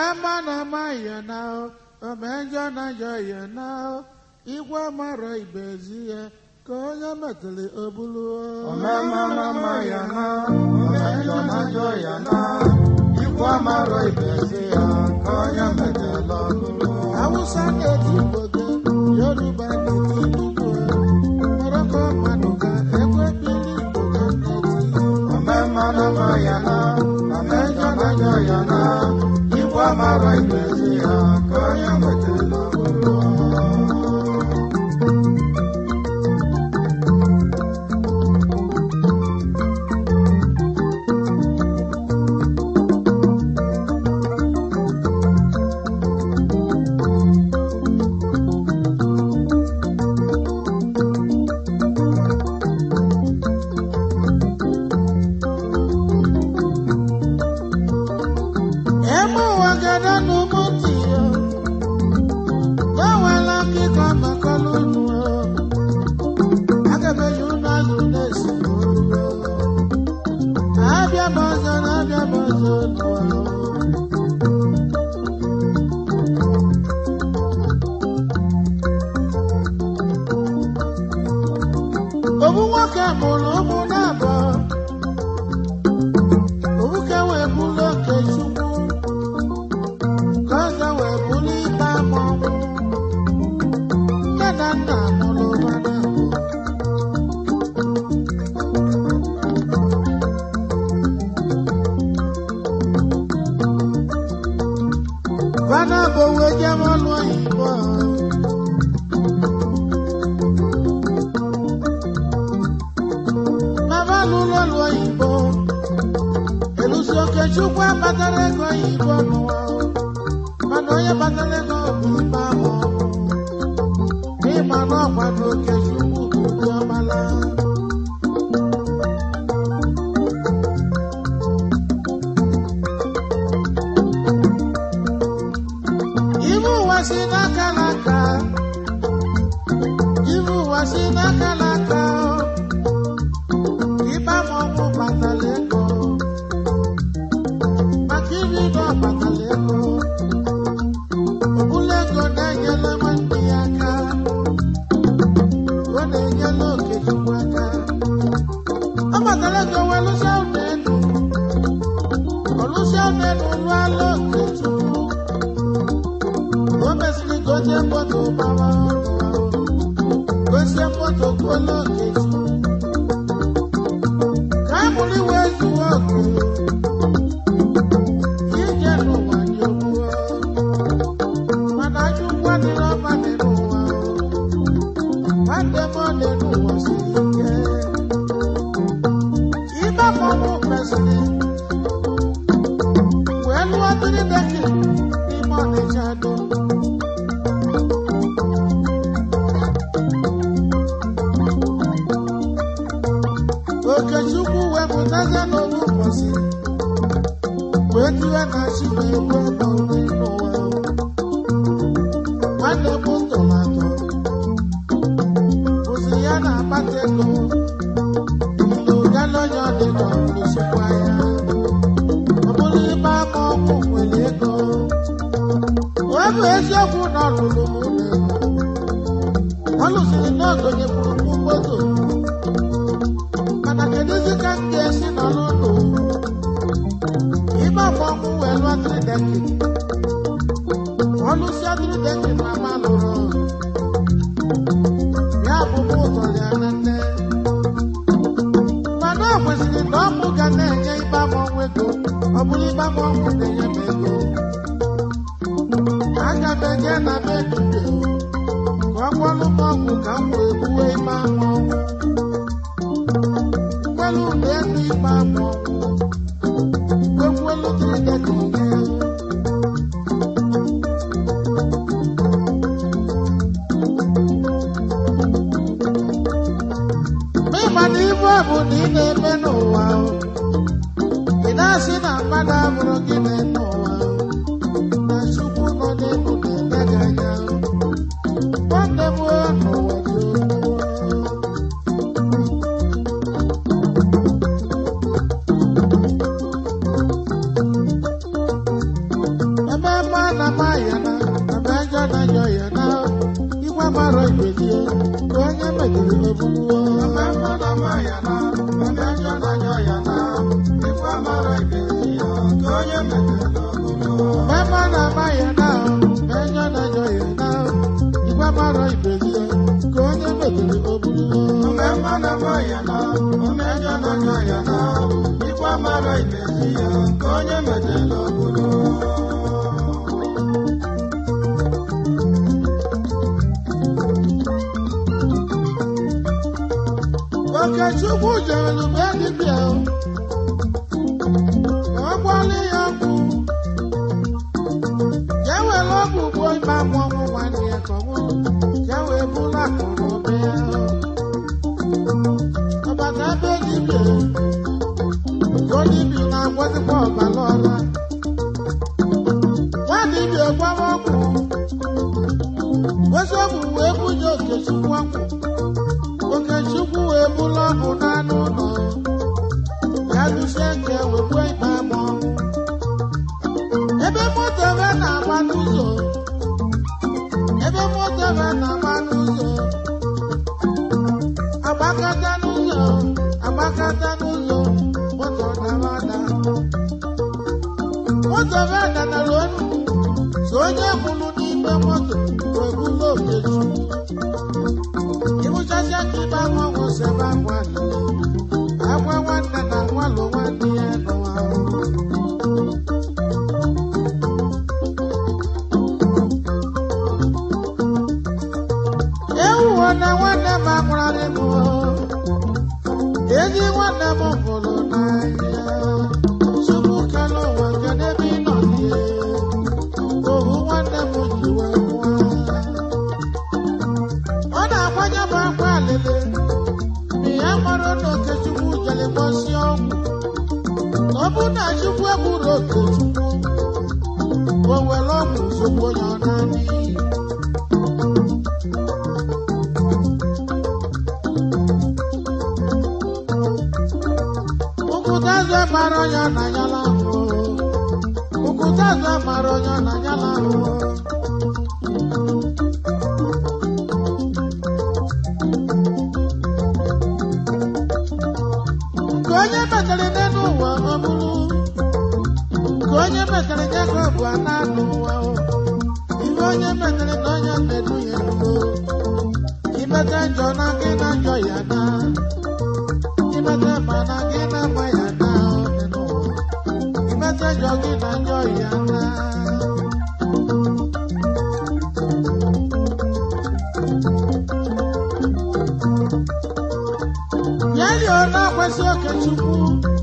ama na ama ya na omenjọ na njọ ya na igwe mara ibezi ya ka onye metụrụ obulu Omemmanama ya na, omejọ na njọ ya na, ikwu amarọ ibezi ya ka onye metela ọbụrụ. awụsa na-eti igboge yoruba na-eti igbo moroko mmadụ ga ekwe bili igbo ga na-eti Omemmanama ya na, omejọ na njọ ya na, ikwu amarọ ibezi ya ka onye metela ọbụrụ. eme ụwa gada n'ụmụ ntị ya ya nwela akịkọ makọlụ unu agabeghị unu azụ na-esi n'olu abịa m ọzọ na abịa m ọzọ n'ụwa obu nwoke mụrụ ụmụ na-abụọ obuke wee bụrụ oke chukwu ka ọzọ wee bụrụ ikpe ama ọnwụ nne na nna mụrụ ụwa na abụọ Fana bụ wee jem ọlụ oyibo Mama lụrụ ọlụ oyibo Elusi Okechukwu akpatara ego oyibo n'ụwa mana onye kpatara ego bụ ibe ahụ n'ịma na ọkwa na Okechukwu bụ ụdị ọmala Ibu ụwa si n'aka n'aka Ibu ụwa si n'aka n'aka Ibe ma ọnwụ kpatara ego maka iri na ọ kpatara ego Obula ego na-enyela nwanne ya aka ọ na-enyela Okechukwu aka ọ kpatara ego wee lụsịa ụlọ elu ọ lụsịa ụlọ elu lụọla Okechukwu o mesịrị gote moto gbara gosie moto kwuola Okechukwu ka a mụrụ iwe zuo oke ije n'ụwa dị ogbuo mana ajọ ụgwọ adịrị ọma dị n'ụwa nwanne m ọ dị n'ụwa siri ike ibe mmọnwụ mesịrị wee lụọ dịrị deki n'ime ọnịcha do Okechukwu wee pụtazie n'owu ụbọchị wee tiwe na chi wee gbuo ebe nri n'ụwa nwanne m tọrọ atọ bụzi ya na-akpata ego na ụdala onye ọ dị nọ n'osikwa ya ọ bụrụ ibe ama ọkụ nwere ego wee bụ eziokwu na ọ lụrụ m ụlọ ego ọ lụsiri n'ogonye kwuru moto mana kedụzi ka m ga-esi nọrọ ụlọ Ibe ọmọnwụ wee lụọ trideki ọlụsịa trideki na ama lụrụ ya bụ mụ ụtọ ya na nne mana ọ kwesịrị na ọmụ ga na-enye ibe ọmọnwụ ego ọ bụrụ ibe ọmọnwụ na-enye m ego aga m eje na be dibia ka ọ gwọlụ m ọgwụ ka m wee gbuwe ibe ọmọnwụ mgbelu ụlọ elu ibe ọmọnwụ Ekwelu trideki nke ya Ịma na ibu a bụ na ị na-eme n'ụwa o. ị na-asị na mmadụ abụrụ gị na-eme ụwa o. na Chukwu nọ n'elu na-eme gị anya o. nwanne m o, n'ụwa dị ogbu o. na ama ya na ebe njọ na njọ ya na igwe mara ibezie ka onye mejiri ebuluo ome mmanụ ama ya na ome njọ na njọ ya na ikwu amara ibezi ya nke onye metela obodo mema na ama ya na ebe njọ na njọ ya na igwe mara ibezie ka onye mejiri ebuluo ome mmanụ ama ya na ome njọ na njọ ya na ikwu amara ibezi ya nke onye metela obodo Okechukwu jere be dibịa ka ọ gwọlị ya ọgwụ ya were ọgwụ gbuo ime amụ ọnwụ nwanne ya ka ọ nwụrụ ya wee bụrụ akụrụ be ya ọbata ebe dibịa ka dibịa na-agwọzikwa ọbara ọla nwa dibịa gwawa ọgwụ wezi ọgwụ wee bunye Okechukwu ọgwụ Okechukwu wee bụrụ ọgwụ n'anụ ụlọ ya lụsie nke wee gbuo ikpe amụ ebe moto ebe na-agba n'ụzọ ebe moto ebe na-agba n'ụzọ agbakọta n'ụzọ agbakọta n'ụzọ moto dara ada moto ebe danara onu so onye kwụrụ n'ime moto wee bụrụ Okechukwu ịhụchacha ka ibe anwa ọgwụ si ebe akwa lele akwa nwanne na nwalụ nwanne ya nụwa ewuwo na nwanne m amụrarị m ezi nwanne m hụrụ n'anya tupu kele ụwa kedu ebe ị nọ die ohu nwanne m ji wee nwụọ ọ na-agbanye m akwa alele na ya mara na okechukwu jere gbọsie ọgwụ na ọ bụ na chukwu egburu okechukwu o were ọgwụ zogbo ya ọ naanị ụkwụtaze mara onye na nyala ahụ ụkwụtaze mara onye na nyala ahụ nke onye metere n'elu ụwa ọ bụrụ nke onye metere Jekọb a na-anụ ụwa o. ihe onye metere na onye na-edu ya erugo imete njọ na gị na njọ ya na imete ma na gị na mma ya na ọ dị n'ụwa. imete njọ gị na njọ ya na ya lie na-akwasị okechukwu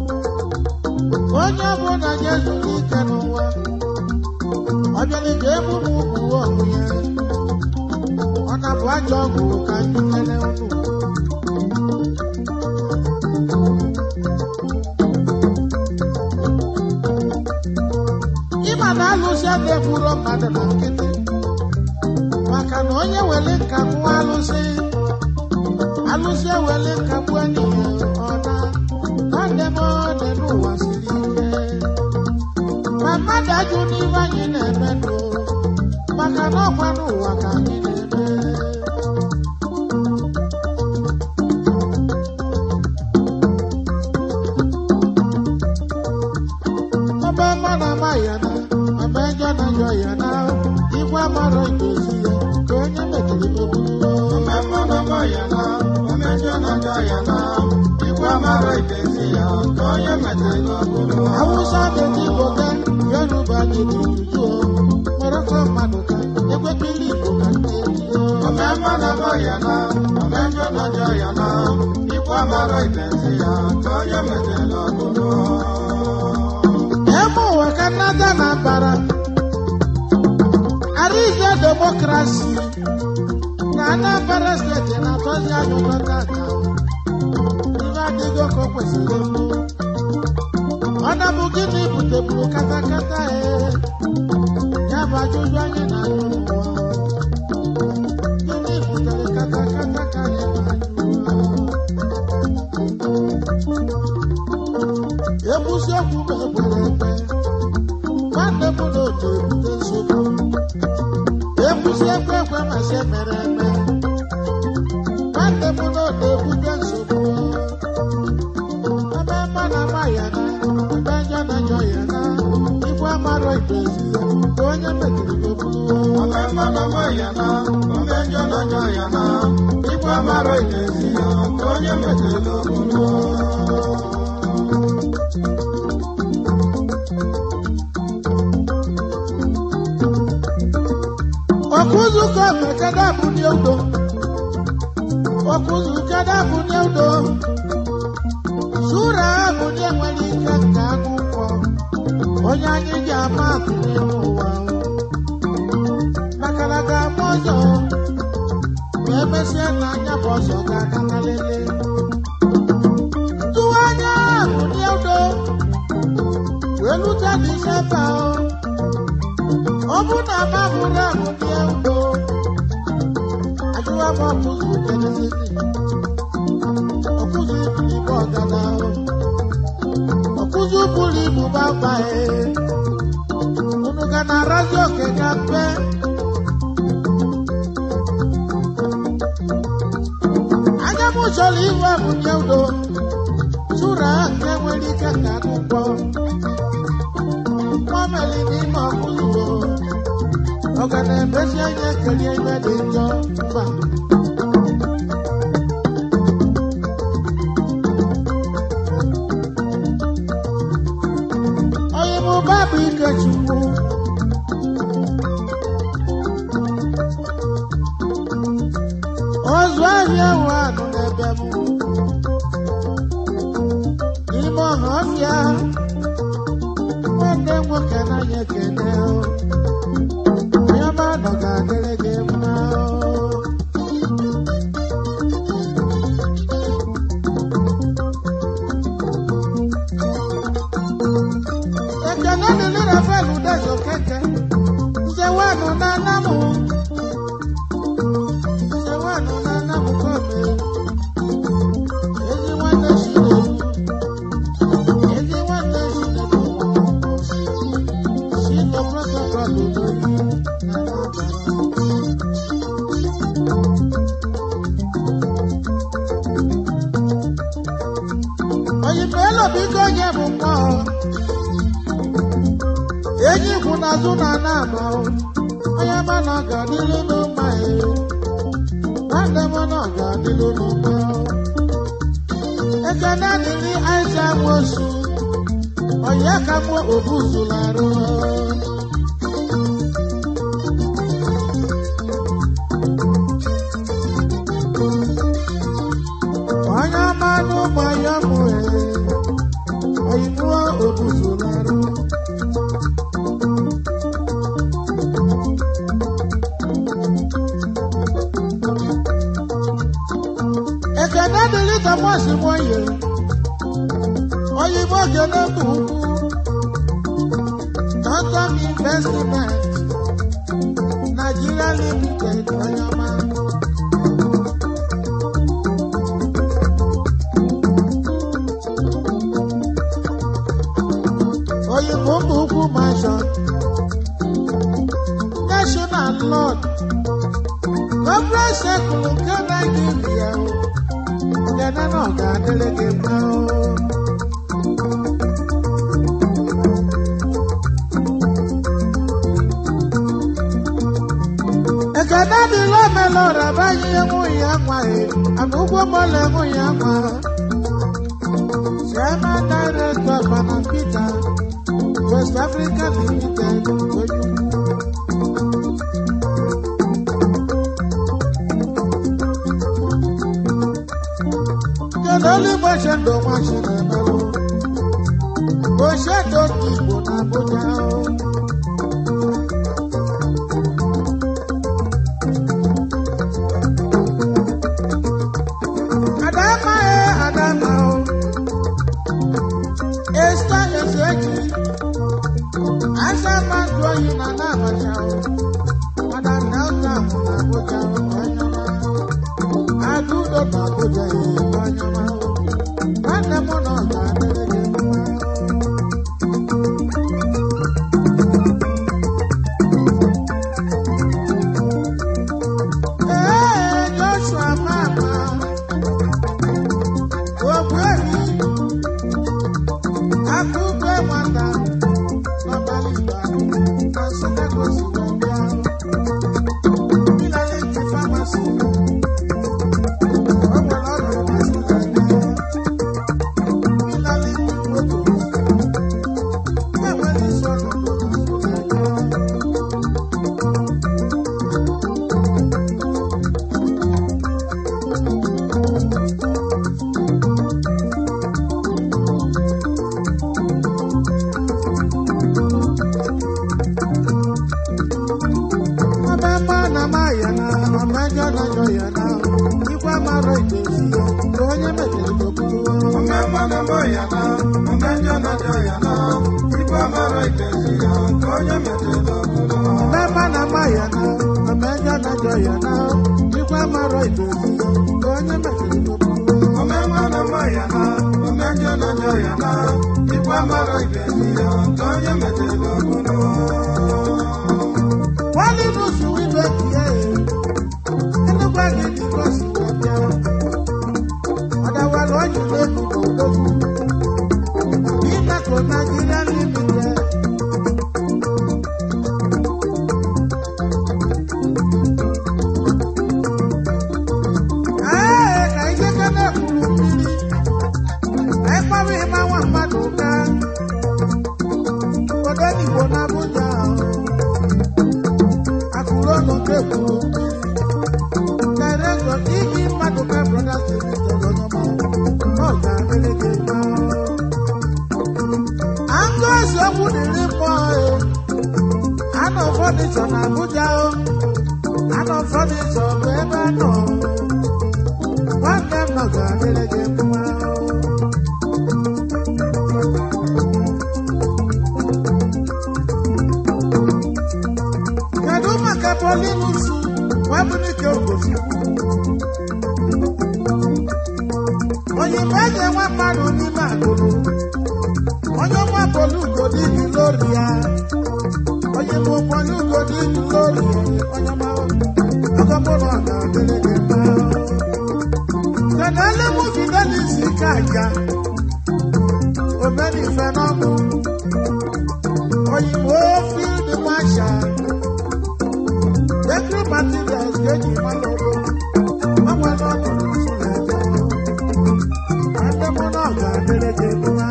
onye bụ na ya zuru ike n'ụwa ọ bịara ga emume ugwu ọgwụ ya ọ na-bụ ajọ ọgwụ ka anyị kele unu ịma na alụsị ada egburo mmadụ na nkịtị maka na onye were nka gbuo alụsị alụsị ewele nka gbuo n'ihe ọna nwanne m dị n'ụwa siri ike ma mmadụ ajụ n'ihe anyị na-eme nụ maka na ọkwa n'ụwa ka anyị na-eme ebe mmadụ ama ya na ebe njọ na njọ ya na igwe mara idozi ya ka onye mejiri ogbugbo ome mmanụ ama ya na ome njọ na njọ ya na ikwu amara ibezi ya nke onye metela obodo Hausa dị n'Igbo ka Yoruba dị n'Uju Morocco mmadụ ka ekwekili Igbo ka na-eji ome mmanụ ama ya na ome njọ na njọ ya na ikwu amara ibezi ya nke onye metela obodo ebe ụwa ka nnata na mbara Arize demokrasi na Anambra steeti na-atọzi anya ụtọ tata ihe adịghị ka o kwesịrị ịbụ ọ na-bụ gịnị buteburu katakata e ya bụ ajụjụ anyị na-ajụ n'ụwa gịnị butere katakata ka anyị na-ajụ ekwusi okwu m ekwere ekwe nwanne m na otu ebute nsogbu ibezi ya nke onye mejiri ebulu Ome mmanụ ọma ya na, ome njọ n'ọjọ ya na, ikwu amarọ ibezi ya, ka onye metela ogbulu. ọkụzụ ka mekada bụ ndị udo ọkụzụ kada bụ ndị udo sura bụ ndị nwere ike nke akwụkwọ onye anyị ji ama atụ n'ime ụwa maka na ga-ama ọzọ ma emesịa na anya bụ ọzọ ga-aga na lele tụwa anya bụ ndị udo wee lụta disemba ọ bụ na ama bụrụ ahụ ndị udo ajụwa m ọkụzụ kenesịsị ọkụzụ iburu ibu ọgada ọkụzụ buru ibu gbagbae unu ga na-arazi oke ga mpe anya m chọrọ ihu abụnye udo sura nke nwere ike ka akwụkwọ mmameli n'ime ọkụzụ ọ ga na-emesi anya kelie ibe dị njọ mba onye mụba bụ ikechukwu ozu ahịa nwe anụ n'ebe m n'ime ọha ọfịa nwanne nwoke n'anya ekene onye ọma nọ ga-adịrị gị mma ekene dịrị rafael udezo keke nzewanụ na anamụ nzewanụ na anamụ kome ezi nwanne chinedu ezi nwanne chinedu Sino protocol lórí Oyinbo elobi ka onye bụ nwa ọ. Enyi kwụ n'azụ na na-ama ọ. Onye ma na ọ ga-adịlu n'ụma ya. Nwanne m na ọ ga-adịlu n'ụma ọ. Ekene dịrị Aịza Nwosu. Onye ka mụ obu zụlarụ. Onye ọma n'ụmụ ya mụ oyibo obu zụlarụ. Ekene dịrị Thomas Moye. Oyibo gele bụ ukwu. Quantum Investment, Nigeria Limited, Oyama. Oyinbo bụ ukwu mansion, National Lord, Corporate Circle nke Nigeria, Ngana na ọ ga-adịrị gị mma o. ekene dịla omela ọraba ihe nwunye ya nwaghị ana ụgwọ mọla nwunye ya nwa chairman director bana peter west africa limited onye kedu olu igbochi ndụ nwachi na-emelụ ochedo ndị igbo na abuja o. Adama e Adama o. Esta ezeji. Asa mmadụ oyi na na-abacha o. Mana Delta mụ na Abuja o, Onyema. Adudo na Abuja e, Onyema o. Nwanne m nọ ga-adịrị gị mma. omejọ na-ajọ ya na ikwe mara ibezi ya ka onye mejọrọ n'okpuru Omemma na-eme ya na, omejọ na-ajọ ya na, ikpe mara ibezi ya nke onye metela obodo. mmemme na ama ya na omejọ na-ajọ ya na ikwe mara ibezi ya ka onye mejọrọ n'okpuru Omemma na-eme ya na, omejọ na-ajọ ya na, ikpe mara ibezi ya nke onye metela obodo. wali nusu wibe kie enugwa gị dịka osi wee bịa ọdawara ọjụ n'elu n'odogwu ime ka naijiria limite ee ka ijeke na-ekwuru mmiri ekpọrọ ịma nwa mmadụ ụka obodo igbo na abuja ahụ akụrụ ọnụ nke kwuru Director iji mmadụ ka brothers limited ọnyọma ọ ga-adịrị gị mma angụ eziokwu dịrị mmụọ e anọ fọdịchọ na Abuja o anọ fọdịchọ bụ ebe anọ nwanne m nọ ga-adịrị gị mma kedu maka Paulinus nwabunike ogochukwu onyinye eji enwe mmadụ n'ime agụrụ onye nwa polugo dịbi lori ya onye bụ polugo dịbi lori ya onye ma ọgọmụrụ ọ ga-adịrị gị mma kenele mụ fidelis ike aja omenife n'ọnụ oyibo field marshal Bakery materials ga-eji mmanụ ọrụ ọ nwere ọnọdụ nso na-eje nwanne m na ọ ga-adịrị gị mma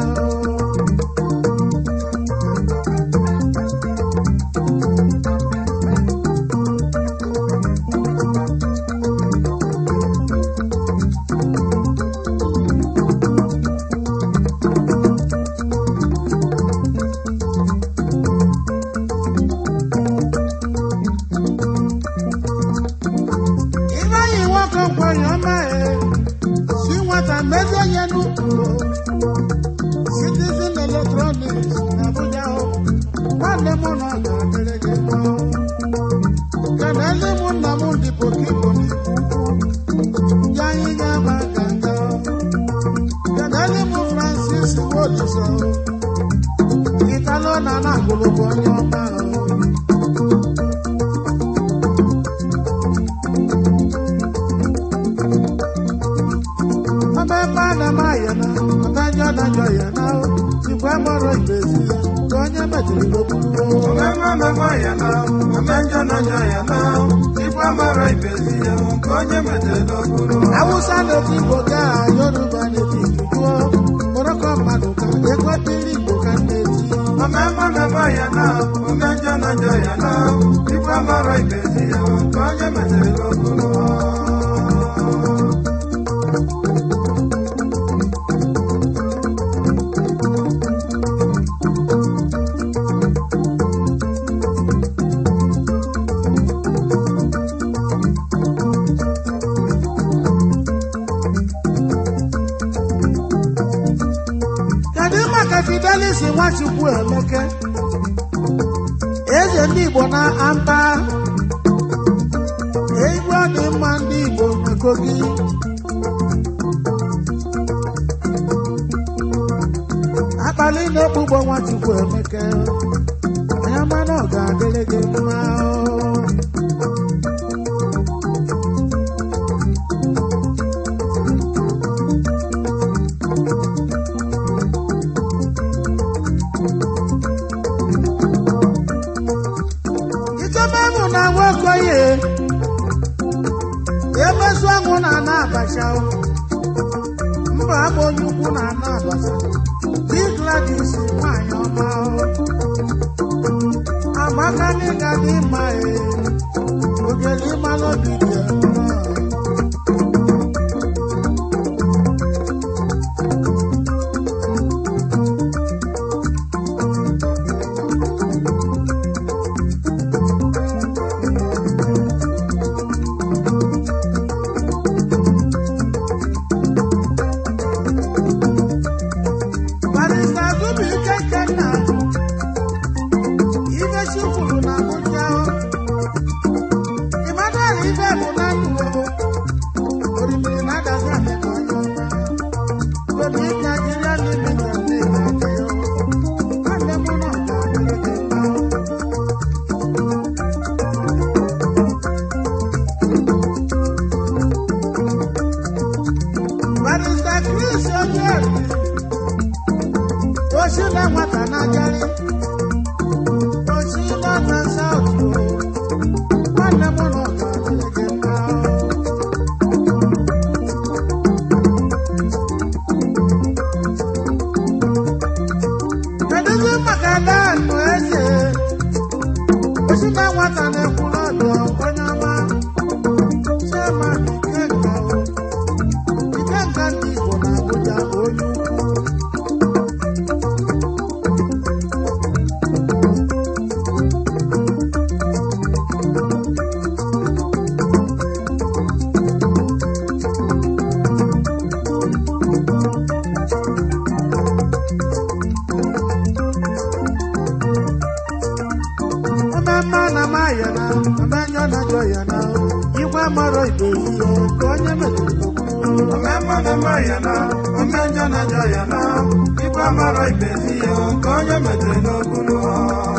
Ife anyị nwoke nkwenye ọma e si nwata mezie ihe n'ukwu Citizen Electronics na Abuja o nwanne m na ọ ga-adịrị gị mma kenele m nna m dị pokipo n'ikwu ya anyị nye ama ganga kenele m Francis Woliso Italo na na-agụlụbụ onye ọma o ọmemme a na-ama ya na ọmejọ na-ajọ ya na ikwe mọrọ ibezi ya ka onye mejiri n'okpuru Omemma na-eme ya na, omejọ na-ajọ ya na, ikpe mara ibezi ya nke onye metela obodo. awụsa na-eti igbo ga yoruba na-eti jujuo mụrụkọ mmadụ ka ekwetiri igbo ka na-eti Omemma na-eme ya na, omejọ na-ajọ ya na, ikpe mara ibezi ya nke onye metela obodo. kedu maka fidelis nwachukwu emeke eze ndị igbo na amba egwu ọ dị mma ndị igbo na kogi akpali na-ekpugbo nwachukwu emeke onye mana ọ ga-adịrị gị mma o. ichebebụ na nwokoye emezu ọnwụ na ana abacha o. mba abụ onye ukwu na ana abacha di gladis nwanyị ọma o. amaka n'ịga dị mma e ogele ịmalụ obi dị ya mma. osi na nwata na-ekwu n'ọdụ onye ọma chema ikenga o ikenga ndị igbo na abụja onye ukwu Omemma na maya na omenyo na jọ ya na igwe mọrọ ibe ihe ka onye metụrụ okwu omemma na maya na omenjọ na njọ ya na ikpe mara ibezi ya ka onye metere n'okpuru ha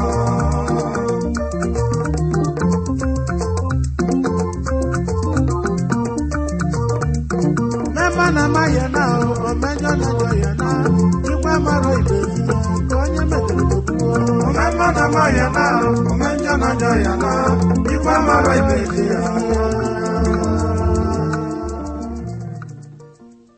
Mema na maya na omenyo na jọ ya na igwe mọrọ ibe ihe ka onye metụrụ okwu omemma na maya na omenjọ na njọ ya na ikpe mara ibezi ya